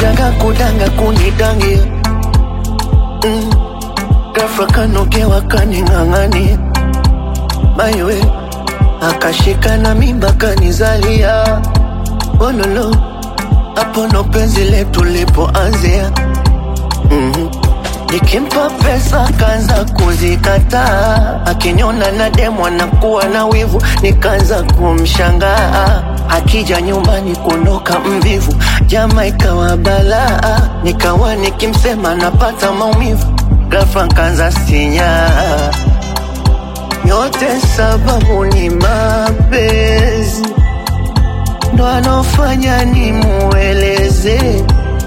kutanga kudanga kunidangia mm. Ghafla kanogewa kaning'ang'ania maiwe akashika na mimba kanizalia ololo hapo ndo penzi letu lipoanzia mm-hmm. Nikimpa pesa kaanza kuzikataa, akiniona na demu anakuwa na wivu, nikaanza kumshangaa. Akija nyumbani kuondoka mvivu, jama ikawa balaa, nikawa nikimsema napata maumivu, ghafla nkaanza sinyaa. Yote sababu ni mapenzi, ndo anofanya nimueleze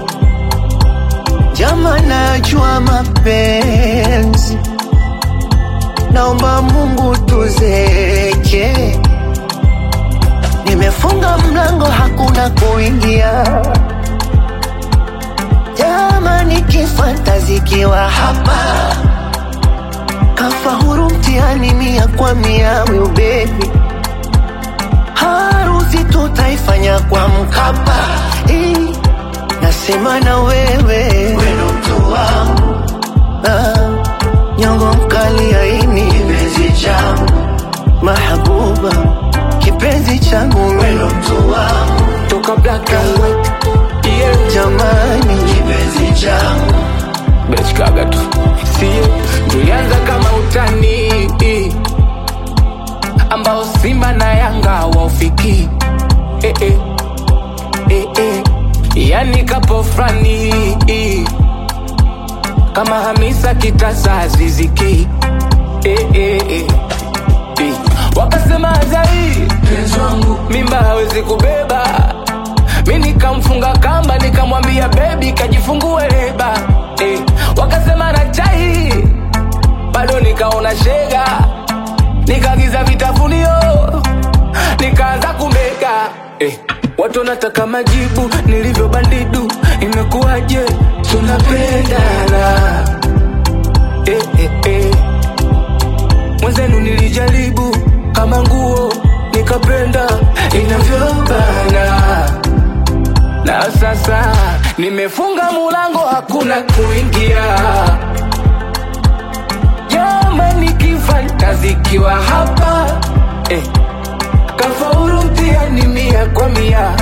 Jama, najua mapenzi, naomba Mungu tuzeke. Nimefunga mlango, hakuna kuingia. Jama, nikifantazikiwa hapa, kafa huru mtihani mia kwa mia, will baby harusi tutaifanya kwa Mkapa eh. Nasema na wewe weno mtu wangu ah, nyongo mkali aini kipenzi changu mahabuba kipenzi changu weno mtu wangu toka black and white yeah. jamani kipenzi changu bechkaga tu sie tulianza kama utani ambao simba na yanga waufiki eh, eh. Eh, eh. yani kapo frani kama hamisa kitasa aziziki eh, eh, eh. Eh. wakasema azai mimba hawezi kubeba mi nikamfunga kamba nikamwambia bebi kajifungue leba eh. wakasema na chai bado nikaona shega nikagiza vitafunio nikaanza kumega eh. watu wanataka majibu nilivyo bandidu imekuwaje tunapendana eh, eh, eh. mwenzenu nilijaribu kama nguo nikapenda inavyobana na sasa nimefunga mulango hakuna kuingia jamani kifantazikiwa hapa eh. kafaulu mtihani mia kwa mia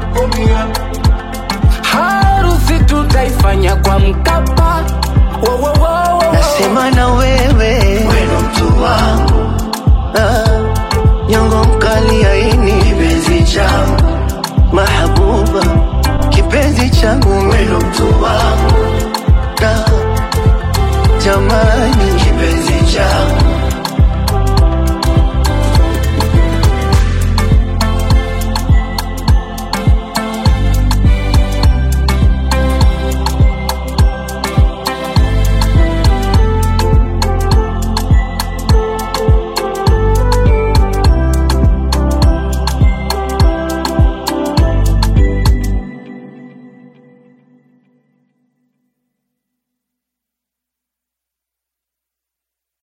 harusi tutaifanya kwa mkapa wo, wo, wo, wo. nasema na wewe weno mtu wangu ah, nyongo mkali aini kipenzi changu mahabuba kipenzi changu weno mtu wangu ah, jamani kipenzi changu